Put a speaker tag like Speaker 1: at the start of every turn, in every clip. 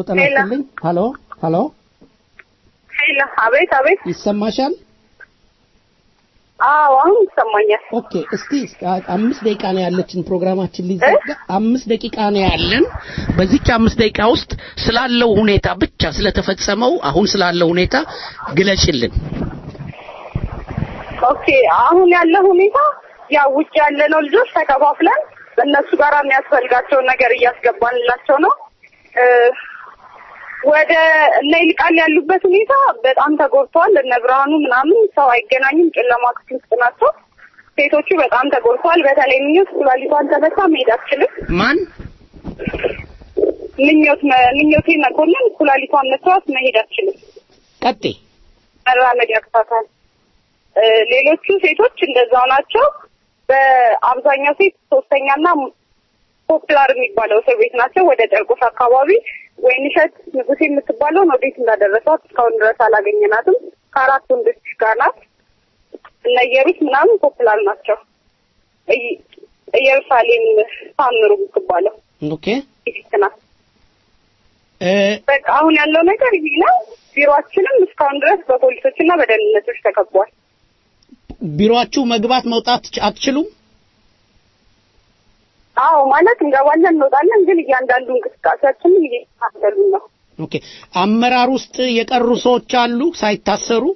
Speaker 1: ጤና ይስጥልኝ። ሀሎ ሀሎ፣
Speaker 2: ሄሎ፣ አቤት አቤት።
Speaker 1: ይሰማሻል?
Speaker 2: አዎ አሁን ይሰማኛል።
Speaker 1: ኦኬ፣ እስቲ አ- አምስት ደቂቃ ነው ያለችን ፕሮግራማችን ሊዘጋ አምስት ደቂቃ ነው ያለን። በዚች አምስት ደቂቃ ውስጥ ስላለው ሁኔታ ብቻ ስለተፈጸመው አሁን ስላለው ሁኔታ ግለጭልን።
Speaker 2: ኦኬ አሁን ያለ ሁኔታ ያው ውጭ ያለነው ልጆች ተከፋፍለን በእነሱ ጋር የሚያስፈልጋቸውን ነገር እያስገባንላቸው ነው። እ፣ ወደ እነ ይልቃል ያሉበት ሁኔታ በጣም ተጎድተዋል። እነ ብርሃኑ ምናምን ሰው አይገናኝም፣ ጨለማ ክፍል ውስጥ ናቸው። ሴቶቹ በጣም ተጎድተዋል። በተለይ ምኞት ኩላሊቷን ተመታ መሄድ አትችልም።
Speaker 1: ማን
Speaker 2: ምኞት መ- ምኞቴ መኮንን ኩላሊቷን መቷት መሄድ አትችልም።
Speaker 1: ቀጤ
Speaker 2: መራመድ ያቅታታል። እ፣ ሌሎቹ ሴቶች እንደዛው ናቸው። በአብዛኛው ሴት ሶስተኛና ፖፕላር የሚባለው እስር ቤት ናቸው። ወደ ጨርቆስ አካባቢ ወይንሸት ንጉሴ የምትባለውን ወዴት እንዳደረሷት እስካሁን ድረስ አላገኘናትም። ከአራት ወንዶች ጋር ናት። እነ ኢየሩስ ምናምን ፖፕላር ናቸው። እይ- ኢየሩሳሌም ታምሩ የምትባለው
Speaker 1: ኦኬ
Speaker 2: ፊት ናት።
Speaker 1: እ፣
Speaker 2: በቃ አሁን ያለው ነገር ይሄ ነው። ቢሮአችንም እስካሁን ድረስ በፖሊሶችና በደህንነቶች ተከቧል።
Speaker 1: ቢሮአችሁ መግባት መውጣት አትችሉም?
Speaker 2: አዎ ማለት እንገባለን እንወጣለን፣ ግን እያንዳንዱ እንቅስቃሴያችንን እየተከታተሉ ነው።
Speaker 1: ኦኬ አመራር ውስጥ የቀሩ ሰዎች አሉ ሳይታሰሩ?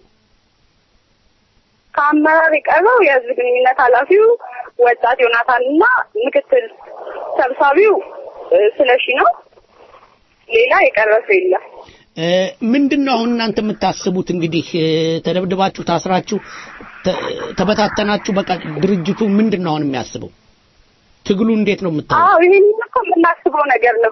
Speaker 2: ከአመራር የቀረው የህዝብ ግንኙነት ኃላፊው ወጣት ዮናታን እና ምክትል ሰብሳቢው እ፣ ስለሺ ነው። ሌላ የቀረ ሰው የለም።
Speaker 1: እ፣ ምንድን ነው አሁን እናንተ የምታስቡት? እንግዲህ እ፣ ተደብድባችሁ ታስራችሁ ተ- ተበታተናችሁ፣ በቃ ድርጅቱ ምንድን ነው አሁን የሚያስበው? ትግሉ እንዴት ነው የምታየው?
Speaker 2: አዎ ይሄን እኮ የምናስበው ነገር ነው።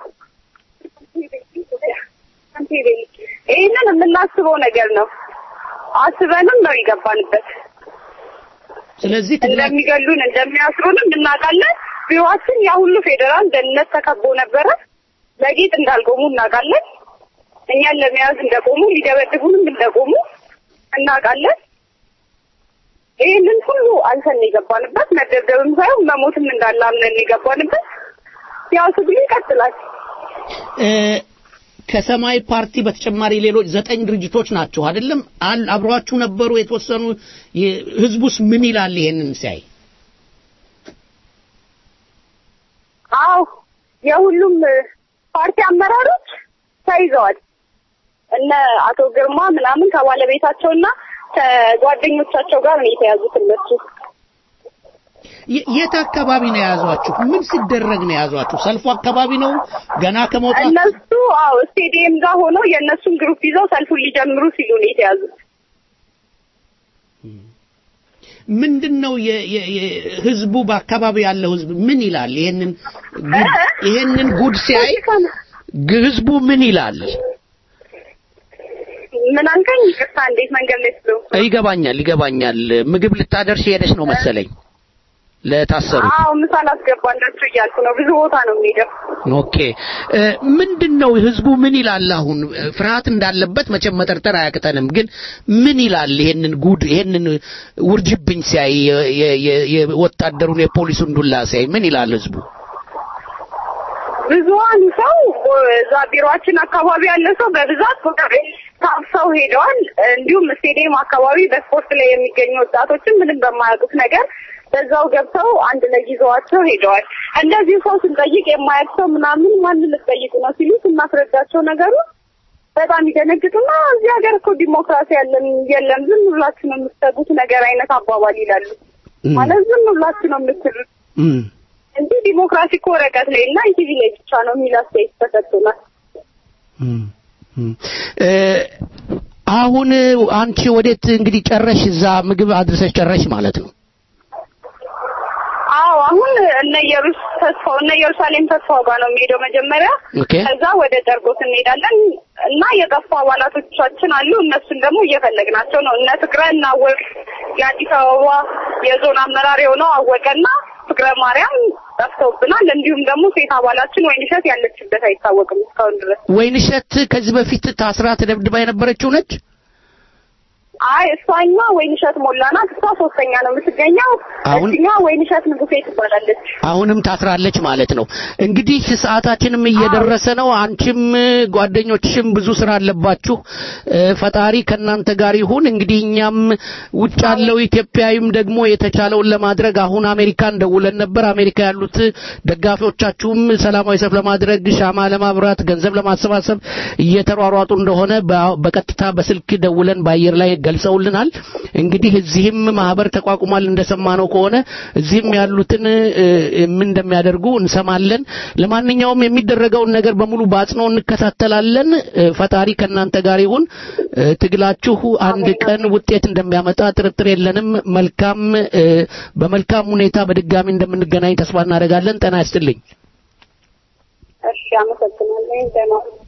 Speaker 2: ይህንን የምናስበው ነገር ነው። አስበንም ነው የገባንበት።
Speaker 1: ስለዚህ ትግላ
Speaker 2: እንደሚገሉን እንደሚያስሩንም እናውቃለን። ቢሮአችን ያ ሁሉ ፌዴራል ደህንነት ተከቦ ነበረ። ለጌጥ እንዳልቆሙ እናውቃለን። እኛን ለመያዝ እንደቆሙ ሊደበድቡንም እንደቆሙ እናውቃለን። ይህንን ሁሉ አልፈን የገባንበት መደብደብም ሳይሆን መሞትም እንዳለ አምነን የገባንበት ያው ትግሉ ይቀጥላል።
Speaker 1: እ፣ ከሰማያዊ ፓርቲ በተጨማሪ ሌሎች ዘጠኝ ድርጅቶች ናቸው አይደለም? አል- አብሯችሁ ነበሩ የተወሰኑ። የ- ህዝቡስ ምን ይላል ይሄንን ሲያይ?
Speaker 2: አዎ የሁሉም እ፣ ፓርቲ አመራሮች ተይዘዋል። እነ አቶ ግርማ ምናምን ከባለቤታቸውና ከጓደኞቻቸው ጋር ነው የተያዙት እነሱ።
Speaker 1: የ- የት አካባቢ ነው የያዟችሁ? ምን ሲደረግ ነው የያዟችሁ? ሰልፉ አካባቢ ነው ገና ከመውጣት
Speaker 2: እነሱ አዎ ስቴዲየም ጋር ሆነው የእነሱን ግሩፕ ይዘው ሰልፉን ሊጀምሩ ሲሉ ነው የተያዙት።
Speaker 1: ምንድን ነው የ- የ- የ- ህዝቡ በአካባቢ ያለው ህዝብ ምን ይላል? ይሄንን ጉድ ይሄንን ጉድ ሲያይ ግ- ህዝቡ ምን ይላል?
Speaker 2: ምን አልከኝ? ይቅርታ እንዴት መንገድ ላይ ስለው
Speaker 1: ይገባኛል ይገባኛል። ምግብ ልታደርሽ ሄደሽ ነው መሰለኝ ለታሰሩት።
Speaker 2: አዎ ምሳ ላስገባላችሁ እያልኩ ነው። ብዙ ቦታ ነው የሚሄደው።
Speaker 1: ኦኬ እ፣ ምንድን ነው ህዝቡ ምን ይላል? አሁን እ፣ ፍርሃት እንዳለበት መቼም መጠርጠር አያቅተንም። ግን ምን ይላል? ይሄንን ጉድ ይሄንን ውርጅብኝ ሲያይ የ- የ- የ- የወታደሩን የፖሊሱን ዱላ ሲያይ ምን ይላል ህዝቡ?
Speaker 2: ብዙሀን ሰው እዛ ቢሮአችን አካባቢ ያለ ሰው በብዛት ታፍሰው ሄደዋል። እንዲሁም ስቴዲየም አካባቢ በስፖርት ላይ የሚገኙ ወጣቶችን ምንም በማያውቁት ነገር በዛው ገብተው አንድ ላይ ይዘዋቸው ሄደዋል። እንደዚህ ሰው ስንጠይቅ የማያውቅ ሰው ምናምን ማንን ልትጠይቁ ነው ሲሉ ስናስረዳቸው ነገሩ በጣም ይደነግጡና እዚህ ሀገር እኮ ዲሞክራሲ ያለን የለም ዝም ብላችሁ ነው የምትሰጉት ነገር አይነት አባባል ይላሉ። ማለት ዝም ብላችሁ ነው የምትሉት
Speaker 1: እም፣
Speaker 2: እንጂ ዲሞክራሲ እኮ ወረቀት ላይ እና ኢቲቪ ላይ ብቻ ነው የሚል አስተያየት ተሰጥቶናል።
Speaker 1: እም፣ እም። እ፣ አሁን አንቺ ወዴት እንግዲህ ጨረሽ? እዛ ምግብ አድርሰሽ ጨረሽ ማለት ነው?
Speaker 2: አዎ አሁን እነ ኢየሩስ ተስፋው እነ ኢየሩሳሌም ተስፋው ጋር ነው የሚሄደው መጀመሪያ።
Speaker 1: ኦኬ
Speaker 2: ከዛ ወደ ጨርቆስ እንሄዳለን እና የጠፉ አባላቶቻችን አሉ። እነሱን ደግሞ እየፈለግናቸው ነው። እነ ፍቅረ እና አወቅ የአዲስ አበባ የዞን አመራር የሆነው አወቀና ፍቅረ ማርያም ጠፍተውብናል። እንዲሁም ደግሞ ሴት አባላችን ወይንሸት ያለችበት አይታወቅም እስካሁን ድረስ።
Speaker 1: ወይንሸት ከዚህ በፊት ታስራ ተደብድባ የነበረችው ነች?
Speaker 2: አይ እሷኛ ወይንሸት ሞላ ናት። እሷ ሶስተኛ ነው የምትገኘው።
Speaker 1: አሁን-
Speaker 2: እዚኛ ወይንሸት ንጉሴ ትባላለች።
Speaker 1: አሁንም ታስራለች ማለት ነው። እንግዲህ ሰዓታችንም እየደረሰ ነው። አንቺም ጓደኞችሽም ብዙ ስራ አለባችሁ። እ፣ ፈጣሪ ከእናንተ ጋር ይሁን። እንግዲህ እኛም ውጭ ያለው ኢትዮጵያዊም ደግሞ የተቻለውን ለማድረግ አሁን አሜሪካን ደውለን ነበር። አሜሪካ ያሉት ደጋፊዎቻችሁም ሰላማዊ ሰልፍ ለማድረግ ሻማ ለማብራት ገንዘብ ለማሰባሰብ እየተሯሯጡ እንደሆነ በ- በቀጥታ በስልክ ደውለን በአየር ላይ ገልጸውልናል። እንግዲህ እዚህም ማህበር ተቋቁሟል እንደሰማነው ከሆነ እዚህም ያሉትን እ፣ ምን እንደሚያደርጉ እንሰማለን። ለማንኛውም የሚደረገውን ነገር በሙሉ በአጽንኦ እንከታተላለን። እ፣ ፈጣሪ ከእናንተ ጋር ይሁን። እ፣ ትግላችሁ አንድ ቀን ውጤት እንደሚያመጣ ጥርጥር የለንም። መልካም እ፣ በመልካም ሁኔታ በድጋሚ እንደምንገናኝ ተስፋ እናደርጋለን። ጤና ይስጥልኝ።
Speaker 2: እሺ፣ አመሰግናለሁ። ደህና ሁኑ።